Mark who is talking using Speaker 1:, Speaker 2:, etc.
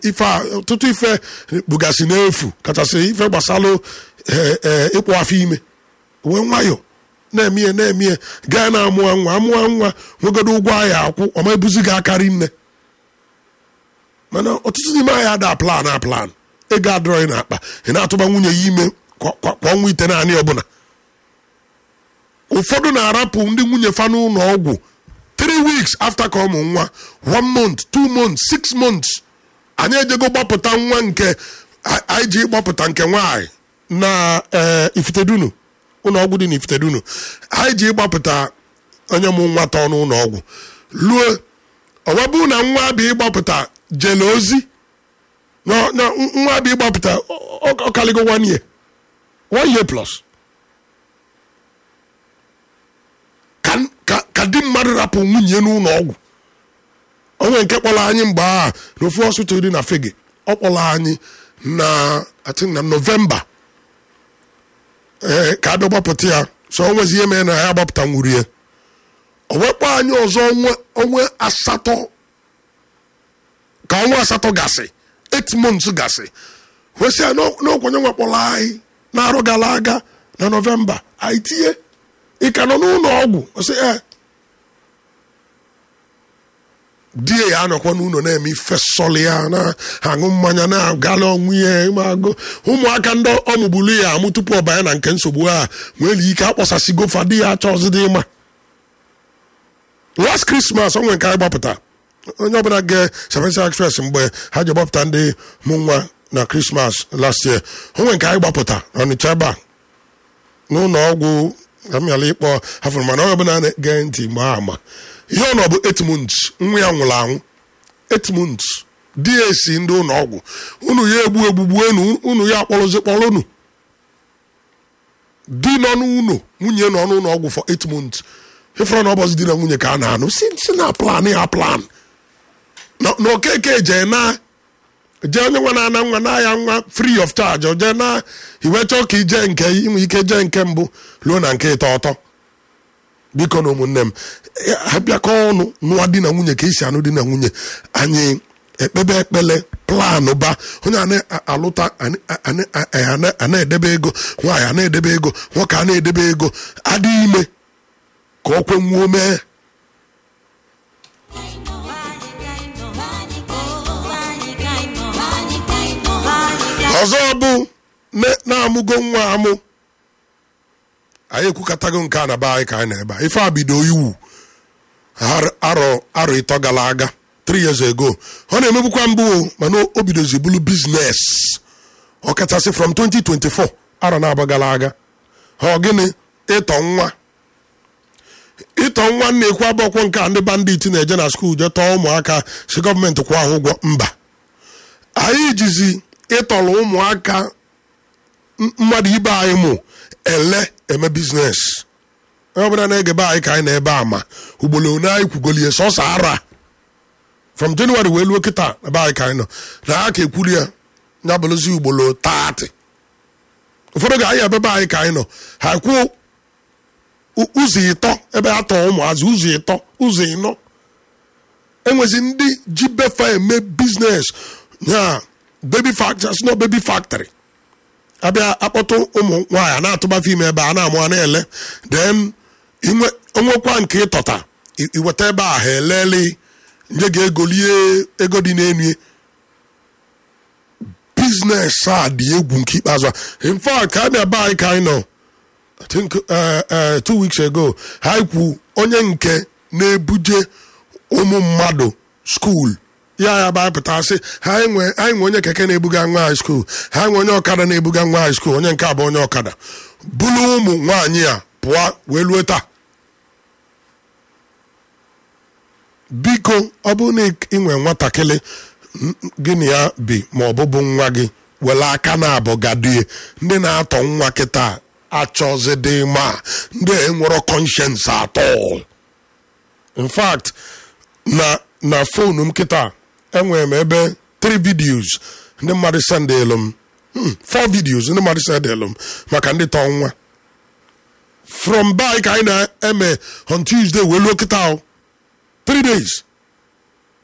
Speaker 1: ife a ọtụtụ ife bugasị n'efu kachasị ife gbasalụ eh, eh, ịkpụ afọ ime wee nwayọ na-eme ihe na-eme ihe gaa na-amụa nwa amụa nwa nwegodo ụgwọ ahịa akwụ ọma ebuzi gị akarị nne mana ọtụtụ n'ime anyị ada plan a plan ego adịrọghị n'akpa ị na-atụba nwunye ya ime kwa kwa- kwa ọnwa ite naanị ọbụla ụfọdụ na-arapụ ndị nwunye fa n'ụlọ ọgwụ 3 weeks after ka ọmụ nwa 1 month 2 months 6 months anyị ejego gbapụta nwa nke a- anyị ji gbapụta nke nwaanyị na eh, ifitedunu ụlọ ọgwụ dị na ifitedunu anyị ji gbapụta onye mụ nwa tọọ n'ụlọ ọgwụ luo ọwa bụ na nwa bụ ịgbapụta jele ozi na na nwa bụ ịgbapụta ọ- ọ- ọ kaligo one year one year plus ka ka- ka di mmadụ rapụ nwunye n'ụlọ ọgwụ onwe nke kpọrọ anyị mgbe a n'ofu hospital dị na fege ọ kpọrọ anyị na I think na novemba ee ka abịa gbapụta ya so o nwezi ihe mere na ya gbapụta nwuru ya o wekpọ anyị ọzọ onwe onwe asatọ ka ọnwa asatọ gasị 8 months gasị wesị ya n'okwenye nwekpọrọ anyị na-arụ gara aga na novemba anyị tinye ị ka nọ n'ụlọ ọgwụ ọsị ee die ya anọkwa n'ụlọ na-eme ife sọlị ya na-aṅụ mmanya na-agala ọnwụ ihe ịmagụ ụmụaka ndị ọmụgbulu ya amụ tupu ọ banye na nke nsogbu a nwere ike akpọsasịgo fa di ya achọ ọzịdị ịma last Christmas onwe nke anyị gbapụta onye ọbụla ge Seven Express mgbe ha ji gbapụta ndị mụ nwa na Christmas last year onwe nke anyị gbapụta n'Ọnịcha ebe a n'ụlọ ọgwụ amịala ịkpọ hafụrụ mana onye ọbụla na-ege ntị ma ama ihe ọ nọ bụ 8 months nwa ya nwụrụ anwụ 8 months di ya esi ndị ụlọ ọgwụ unu ya egbu egbugbu enu unu ya akpọrọzi kpọrọ unu di nọ n'ụlọ nwunye nọ n'ụlọ ọgwụ for 8 months ịfọrọ na ọbọzi di na nwunye ka a na-anụ si si na plan ya plan na na okeke jee na jee onye nwa na-ana nwa na ya nwa free of charge o jee na iwe chọọ ka ije nke inwe ike jee nke mbụ ruo na nke ịtọ ọtọ biko na ụmụnne m eh, ha bịakọ ọnụ nụwa di na nwunye ka esi anụ di na nwunye anyị ekpebe ekpele planụ ba onye a na-alụta a na-edebe ego nwaanyị a na-edebe ego nwoke a na-edebe ego adị ime ka ọ kwenwuo mee ọzọ bụ ne- na-amụgo nwa amụ anyị ekwukọtago nke a na be anyị ka anyị na-ebe a. ife a bido iwu har- arọ arọ ịtọ gara aga 3 years ago ọ na-emegbukwa mbụ o, mana o bidozi bụrụ biznes ọkachasị from 2024 arọ na-abụ gara aga ọ gịnị ịtọ nwa ịtọ nwa na-ekwu abụọkwọ nke a ndị bandit na-eje na skuul je tọọ ụmụaka si gọọmenti kwụọ ha ụgwọ mba anyị jizi ịtọrọ ụmụaka m- mmadụ ibe anyị mụ ele eme biznes onye ọbụla na-ege be anyị ka anyị na-ebe a ma ugboro one anyị kwugolie sọsọ ara from January wee luo kịta na be anyị ka anyị nọ na ha ka ekwuri ya ya bụrụzi ugboro 30 ụfọdụ ga-anyị ebe be anyị ka anyị nọ ha kwuo u- ụzọ ịtọ ebe a tọọ ụmụazị ụzọ ịtọ ụzọ ịnọ enwezi ndị ji befa eme biznes na baby factory no baby factory abịa akpọtụ ụmụ nwaanyị a na-atụba fim ebe a na-amụ a na-ele then inwe onwekwa nke ịtọta i- iweta ebe a ha elele nye ga-egolie ego dị n'enu ya. biznes a dị egwu nke ikpeazụ a in fact ka abịa be anyị ka anyị nọ I think uh, uh, two weeks ago ha kwu onye nke na-ebuje ụmụ mmadụ skuul ya ya ba pụta sị ha enwe anyị nwe onye keke na-ebuga nwa high school ha nwe onye ọkada na-ebuga nwa high school onye nke a bụ onye ọkada bụrụ ụmụ nwaanyị a pụọ wee lue taa biko ọ bụrụ na ị nwee nwatakịrị n- gị na ya bi ma ọ bụbụ nwa gị were aka na-abụ gadie ndị na-atọ nwa kịta achọzidị ma ndị enwero conscience atọ in fact na na fonu m kịta enwere m ebe 3 videos ndị mmadụ sendelu m hmm, 4 videos ndị mmadụ sendelu m maka ndị tọ nwa from by ka anyị na-eme on Tuesday wee luo kịta o 3 days